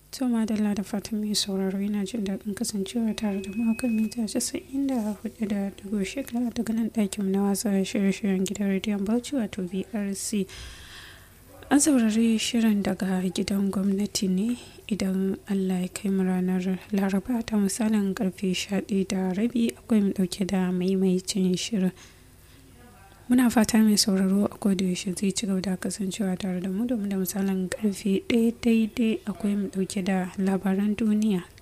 To madalla da fatan mai sauraro yana jin daɗin kasancewa tare da mu kan mita casa'in da hudu da dubu shekara daga nan ɗakin na watsa shirye-shiryen gidan rediyon Bauchi wato BRC. An saurari shirin daga gidan gwamnati ne idan Allah ya kai mu ranar Laraba ta misalin karfe 11 da rabi akwai mu ɗauke da maimaicin shirin. muna fata mai sauraro a yaushe zai ci gaba da kasancewa tare da mu domin da misalin karfe ɗaya daidai akwai mu dauke da labaran duniya